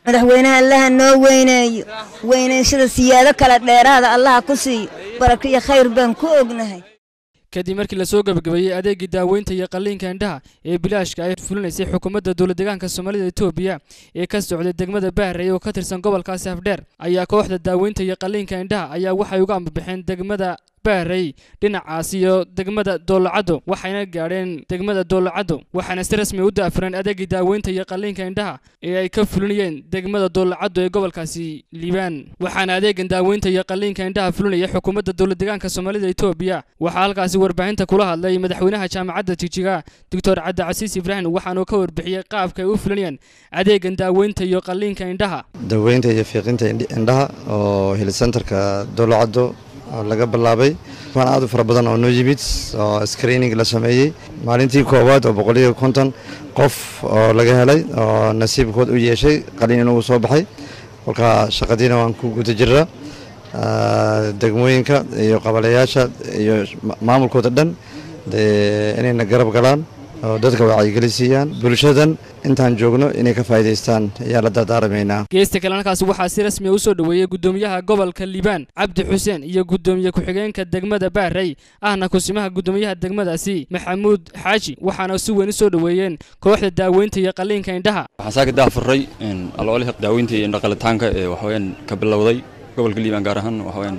madaxweynaha allaha noo weyneeyo weynayshada siyaado kale dheeraada allaha ku siiyo barako iyo khayr baan ku ognahay kadib markii lasoo gebagabeeyey adeegii daaweynta iyo qalliinka indhaha ee bilaashka ay fulinaysay xukuumadda dowladdeegaanka soomaalida etoobiya ee ka socday degmada bahrey oo ka tirsan gobolkaasi afdheer ayaa kooxda daaweynta iyo qalliinka indhaha ayaa waxay uga ambabixeen degmada bahrey dhinacaas iyo degmada doolacaddo waxayna gaadheen degmada doolacaddo waxaana si rasmi u daafureen adeegii daaweynta iyo qalliinka indhaha ee ay ka fulinayeen degmada doolacaddo ee gobolkaasi liibaan waxaana adeegan daaweynta iyo qalliinka indhaha fulinaya xukuumadda dowladdeegaanka soomaalida etoobiya waxaa halkaasi warbaahinta kula hadlay madaxweynaha jaamacadda jijiga doctor cabdicasiis ibraahim waxaanuu ka warbixiyey qaabka ay u fulinayaan adeegan daaweynta iyo qalliinka indhaha daweynta iyo fiiqinta indhaha oo helisentarka doolacaddo oo laga bilaabay kuwan aad u fara badan oo noo yimid oo screening la sameeyey maalintii koowaad oo boqoliyo konton qof oo laga helay oo nasiibkood u yeeshay qaliin inuu soo baxay kolka shaqadiina waan ku guda jiraa degmooyinka iyo qabalayaasha iyo maamulkooda dhan dee inayna garab galaan oo dadka wacyigeli siiyaan bulshadan intaan joogno inay ka faa'iidaystaan ayaa la dardaaramaynaa geesta kale halkaasi waxaa si rasmi u soo dhoweeyey guddoomiyaha gobolka liibaan cabdi xuseen iyo guddoomiye ku-xigeenka degmada bahrey ahna kusimaha guddoomiyaha degmadaasi maxamuud xaaji waxaana si weyn u soo dhoweeyeen kooxda daaweynta iyo qalliinka indhaha waxaan saaka daafurray aloolihii daaweynta iyo indhaqalitaanka ee waxaweyaan ka bilowday gobolka liibaan gaar ahaan waxaweyaan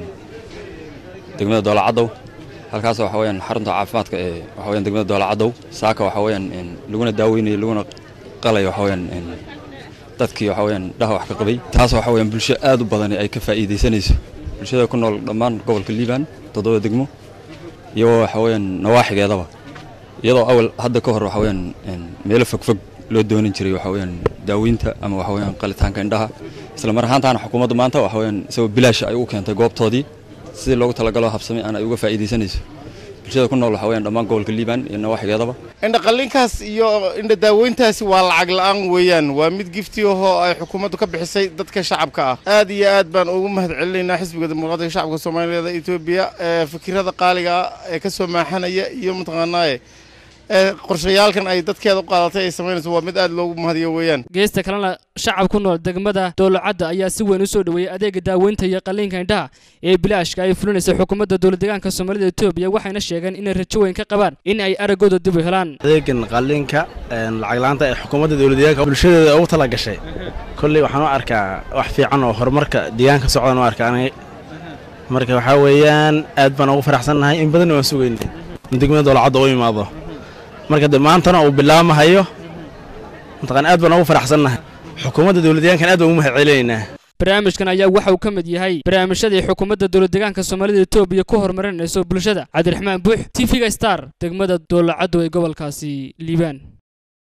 degmada doolacaddow halkaas waxa weyaan xarunta caafimaadka ee waxa weyaan degmada doolacaddow saaka waxa weyaan laguna daaweynayo laguna qalayo waxa weyaan dadkii waxa weyaan dhaha wax ka qabay taas waxa weyaan bulsho aad u badan ay ka faa'iidaysanayso bulshada ku nool dhammaan gobolka liibaan toddoba degmo iyo waxa weyaan nawaaxigeedaba iyadoo awal hadda ka hor waxa weyaan meelo fogfog loo doonan jiray waxa weyaan daaweynta ama waxa weyaan qalitaanka indhaha isla mar ahaantaana xukuumadda maanta waxa weyaan isagoo bilaash ay u keentay goobtoodii sidii loogu talagalo habsamay aan ay uga faa'iidaysanayso bulshada ku nool waxa weyaan dhammaan gobolka liibaan iyo nawaaxigeedaba indha qalliinkaas iyo indha daaweyntaasi waa lacag la'aan weeyaan waa mid gifti ahoo ay xukuumaddu ka bixisay dadka shacabka ah aad iyo aad baan ugu mahad celinaynaa xisbiga dimuqraadiga shacabka soomaaliyeed ee etoobiya ee fikirada qaaliga ah ee ka soo maaxanaya iyo mataqaanaaye qorshayaalkan ay dadkeeda u qaadatay ay samaynayso waa mid aad loogu mahadiyo weeyaan geesta kalena shacab ku nool degmada doolacadda ayaa si weyn u soo dhoweeyey adeega daaweynta iyo qalliinka indhaha ee bilaashka ay fulinaysay xukuumadda dowladdeegaanka soomaalida etoobiya waxayna sheegeen inay rajo weyn ka qabaan in ay araggooda dib u helaan adeegan qalliinka lacag la'aanta ee xukuumadda dowladdeegaanka bulshadeeda ugu tala gashay kolley waxaan u arkaa wax fiican oo horumarka deegaanka socdan u arkaa aniga marka waxaa weeyaan aad baan ugu faraxsannahay in badan waan sugaynay in degmada doolacadda u imaado marka de maantana uu bilaabmahayo mataqaan aad baan ugu faraxsannahay xukuumadda dowladdeegaankan aad baan ugu mahad celinaynaa barnaamijkan ayaa waxa uu ka mid yahay barnaamijyadii xukuumadda dowladdeegaanka soomaalida etoobiya ku horumarinayso bulshada cabdiraxmaan buux t v-ga star degmada doolacaddo ee gobolkaasi liibaan